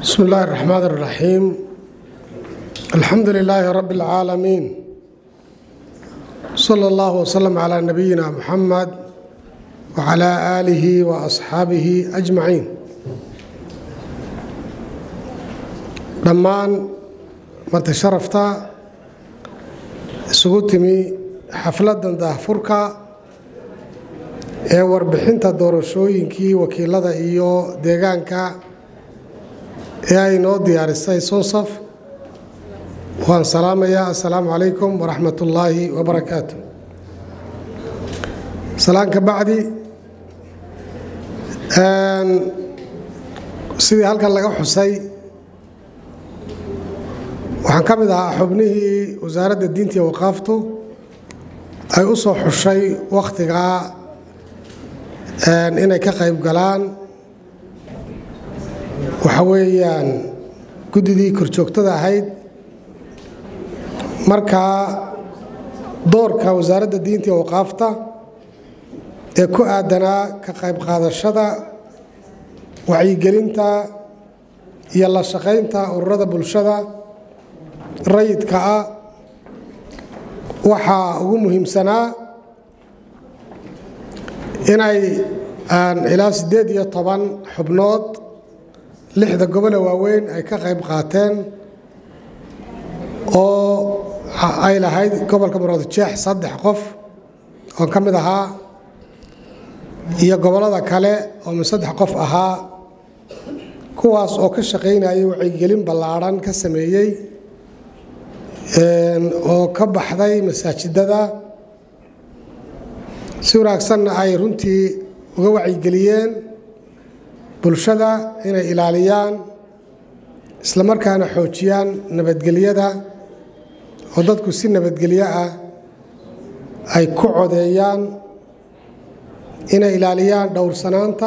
بسم الله الرحمن الرحيم الحمد لله رب العالمين صلى الله وسلم على نبينا محمد وعلى آله وأصحابه أجمعين dhammaan marti sharafta isugu timi xafladan daahfurka ee warbixinta doorashooyinkii wakiilada iyo deegaanka ee ay noo diyaarisay sonsaf waan salaamayaa assalaamu calaykum waraxmat ullaahi wabarakaatu salaan ka bacdi sidii halkan laga xusay waxaan ka mid ahaa xubnihii wasaaradda diinta iyo waqaaftu ay u soo xushay wakhtigaa inay ka qayb galaan waxa weeyaan guddidii korjoogtada ahayd markaa doorka wasaaradda diinta iyo waqaafta ee ku aadanaa ka qayb qaadashada wacyigelinta iyo la shaqaynta ururada bulshada rayidka ah waxaa ugu muhiimsanaa inay ilaa siddeed iyo toban xubnood lixda gobole waaweyn ay ka qayb qaateen oo ay lahayd gobolka muradjeex saddex qof oo ka mid ahaa iyo gobollada kale oo min saddex qof ahaa kuwaas oo ka shaqaynayay wacyigelin ballaadhan ka sameeyey oo ka baxday masaajidada si wanaagsanna ay runtii uga wacyigeliyeen bulshada inay ilaaliyaan isla markaana xoojiyaan nabadgelyada oo dadku si nabadgelyo ah ay ku codeeyaan inay ilaaliyaan dhowrsanaanta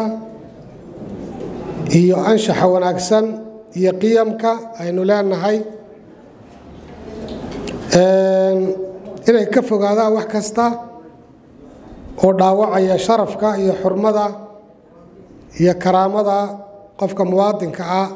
iyo anshaxa wanaagsan iyo qiyamka aynu leenahay inay ka fogaadaan wax kasta oo dhaawacaya sharafka iyo xurmada iyo karaamada qofka muwaadinka ah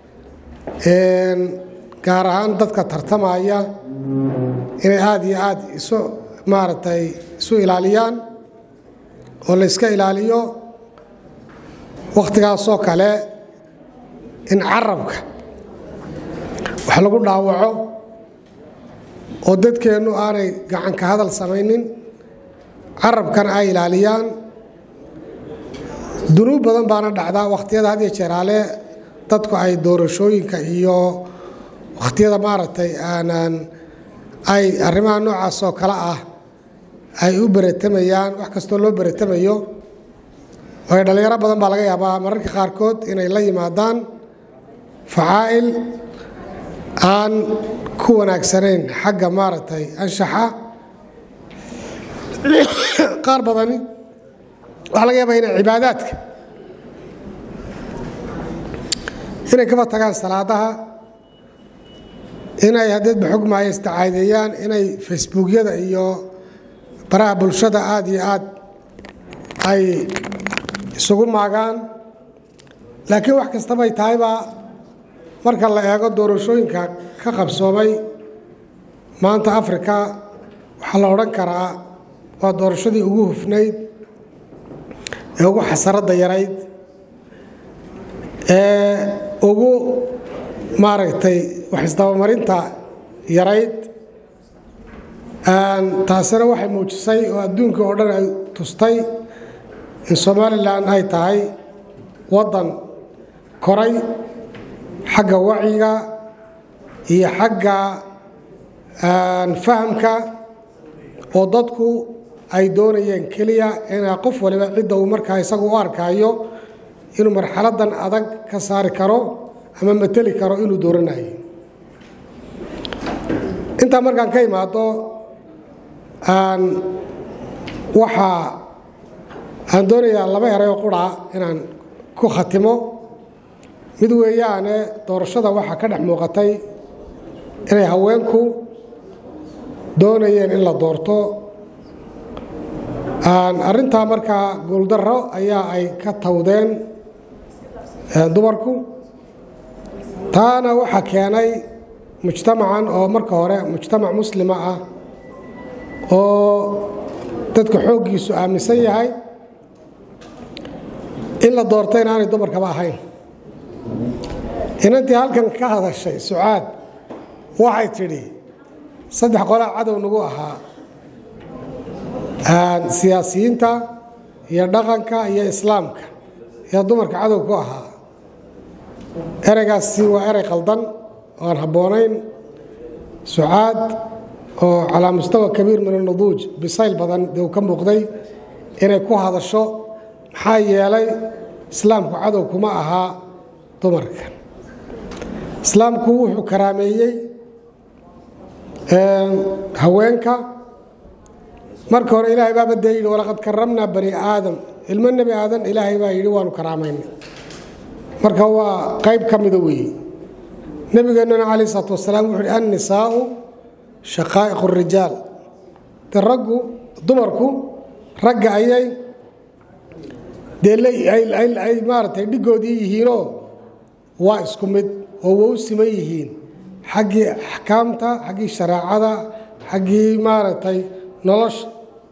gaar ahaan dadka tartamaya inay aada iyo aada isu maaragtay isu ilaaliyaan oo la yska ilaaliyo wakhtigaasoo kale in carabka wax lagu dhaawaco oo dadkeennu aanay gacanka hadal samaynin carabkana ay ilaaliyaan dunuub badan baana dhacdaa wakhtiyada had iyo jeeraale dadku ay doorashooyinka iyo wakhtiyada maaragtay aanan ay arrimaha noocaas oo kale ah ay u beratamayaan wax kastoo loo beratamayo waayo dhallinyaro badan baa laga yaabaa mararka qaarkood inay la yimaadaan facaa'il aan ku wanaagsanayn xagga maaragtay anshaxa qaar badani waxaa laga yaabaa inay cibaadaadka inay kaba tagaan salaadaha inay haddeedba xogmaayo istacaadeeyaan inay facebookyada iyo baraha bulshada aada iyo aad ay isugu maagaan laakiin wax kastabay tahayba marka la eego doorashooyinka ka qabsoomay maanta afrika waxaa la odhan karaa waa doorashadii ugu hufnayd ee ugu xasaradda yarayd ee ugu maaragtay wax isdabamarinta yarayd taasina waxay muujisay oo adduunka oo dhan ay tustay in somalilan ay tahay waddan koray xagga wacyiga iyo xagga fahamka oo dadku ay doonayeen keliya inaa qof waliba cidda uu markaa isagu u arkaayo inuu marxaladan adag ka saari karo ama mateli karo inuu dooranayo intaa markaan ka imaado waxaa aan doonayaa laba erayoo qura inaan ku khatimo mid weeyaane doorashada waxaa ka dhex muuqatay inay haweenku doonayeen in la doorto arrintaa markaa guuldarro ayaa ay ka tawdeen dumarku taana waxaa keenay mujtamacan oo marka hore mujtamac muslima ah oo dadka xooggiisu aaminsan yahay in la doorta inaanay dumarkaba ahayn inantii halkan ka hadashay sucaad waxay tidhi saddex qolaa cadow nagu ahaa siyaasiyiinta iyo dhaqanka iyo islaamka iyo dumarka cadow ku ahaa ereygaasi waa erey qaldan oo aan habboonayn sucaad oo calaa mustawa kabiir min anuduuj bisayl badan dee uu ka muuqday inay ku hadasho maxaa yeelay islaamku cadow kuma ahaa dumarka islaamku wuxuu karaameeyey haweenka marka hore ilaahay baa badee yidhi walaqad karamnaa bani aadam ilmo nebi aadan ilaahay baa yidhi waanu karaamaynay marka waa qayb ka mida weeye nebigeennuna calayh isalaatu wasalaam wuxu uhi annisaau shaqaa'iqu rijaal de raggu dumarku ragga ayay dee ay maaratay dhiggoodii yihiinoo waa isku mid oo waa u siman yihiin xaggii axkaamta xaggii shareecada xaggii maaragtay nolosha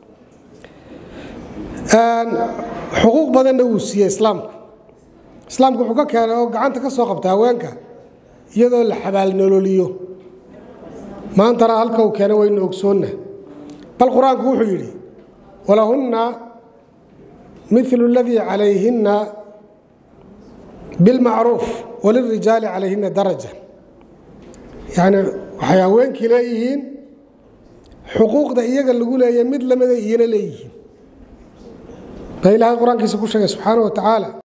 xuquuq badanna wuu siiyey islaamku islaamku wuxuu ka keenay oo gacanta ka soo qabta haweenka iyadoo la xabaalnololiyo maantana halka uu keenay waynu ogsoonna bal qur-aanku wuxuu yidhi walahunna milu اladii calayhinna bilmacruuf walirijaali calayhinna daraja yacni waxay haweenkii leeyihiin xuquuqda iyaga lagu leeya mid lamida iyana leeyihiin baa ilaahay qur-aankiisa ku sheegay subxaana wa tacaala